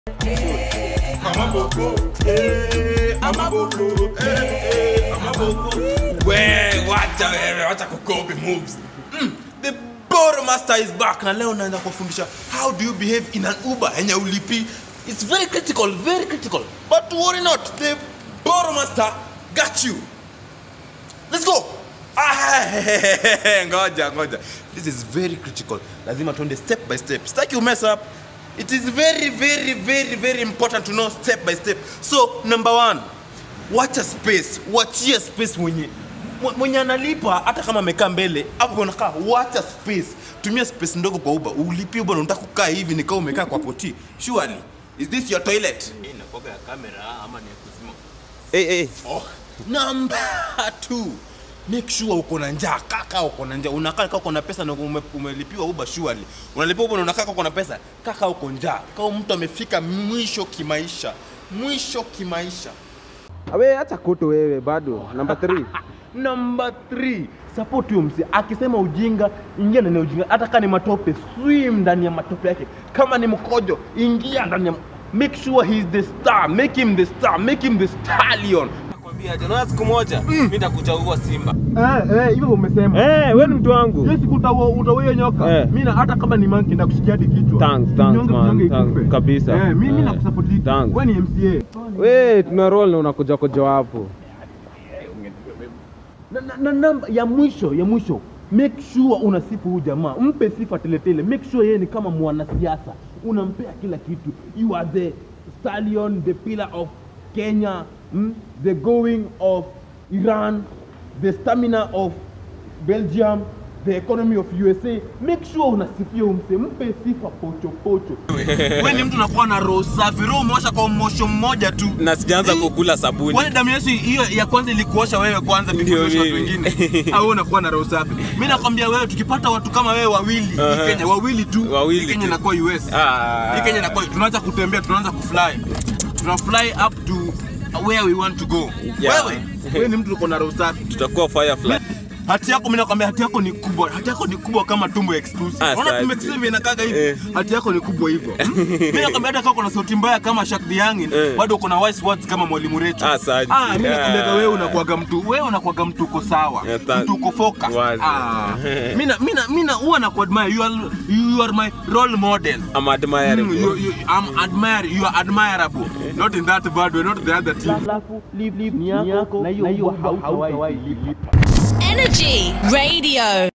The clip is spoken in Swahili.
Amaboko, eh, Amaboko, eh, eh, Amaboko. We, wacha wewe, wacha kukopi moves. Mm, the Boro Master is back na leo naenda kufundisha how do you behave in an Uber yenye ulipi. It's very critical, very critical. But worry not, the Boro Master got you. Let's go. Ah, ngoja ngoja this is very critical lazima tuende step by step sitaki you mess up it is very very very very important to know step by step so number one wacha space wachia space mwenye mwe- mwenye analipa hata kama amekaa mbele hapo unakaa wacha space tumia space ndogo kwa uba ulipie bwana unataka kukaa hivi nikaa umekaa kwa poti surely is this your toilet inakoga ya kamera ama ni ya kuzima hey, hey. Oh. Number two, make sure uko na njaa kaka, uko na njaa unakaa kaka uko na pesa na ume, umelipiwa uba surely. Unalipiwa uba na unakaa kaka uko na pesa kaka, uko njaa kama mtu amefika mwisho kimaisha, mwisho kimaisha. Awe acha kutu wewe bado. Number 3. Number three, support huyo msi akisema ujinga, ingia ndani ya ujinga. Hata kama ni matope, swim ndani ya matope yake. Kama ni mkojo, ingia ndani ya make sure he is the star, make him the star, make him the stallion. nakwambia je naona siku moja mimi nitakuja huwa simba Eh, eh, hivyo umesema. Eh, wewe ni mtu wangu. Hiyo siku utaua utaua nyoka. Eh. Mimi na hata kama ni monkey nakushikia hadi kichwa. Thanks, thanks, Nyonge man, mnyonge thanks, ikufe. kabisa. Eh, mimi Eh. nakusupport. Thanks. Wewe ni MCA. We tuna roll na unakuja kuja hapo. Na, na, na namba ya mwisho ya mwisho make sure unasifu huyu jamaa mpe sifa teletele make sure yeye ni kama mwanasiasa unampea kila kitu you are the stallion the pillar of kenya mm? the going of iran the stamina of belgium the economy of usa make sure unasifia umse mpe sifa pocho pocho we ni mtu unakuwa na roho safi roho umeosha kwa mosho mmoja tu na sijaanza kukula sabuni Kwani damu Yesu hiyo ya kwanza ilikuosha wewe kwanza Ndio before watu mimi. wengine? Au unakuwa na roho safi? Mimi nakwambia wewe tukipata watu kama wewe wawili Aha. hii Kenya wawili tu Wawili hii Kenya tu. inakuwa US. Ah. Hii Kenya inakuwa tunaanza kutembea tunaanza kufly. Tuna fly up to where we want to go. Yeah. Wewe wewe ni mtu uko na roho safi. tutakuwa firefly Hati yako mimi nakwambia hati yako ni kubwa. Hati yako ni kubwa kama tumbo exclusive. Ah, Unaona safi. tumbo exclusive inakaga hivi. Eh. Hati yako ni kubwa hivyo. Mimi nakwambia hata kama uko na sauti mbaya kama Shak Diangin, Eh. bado uko na wise words kama Mwalimu Recho. Ah, safi. Ah, mimi Yeah. nakwambia wewe unakuwaga mtu, wewe unakuwaga mtu uko sawa. Yeah, tha- Mtu uko focus. Wazi. Ah. Mimi na mimi na mimi na huwa nakuadmire. You are you are my role model. I'm admiring Mm, you, you, I'm admire, you are admirable. Not in that bad way, not the other team. Alafu leave leave ni yako na hiyo hautawahi lipa. Energy Radio.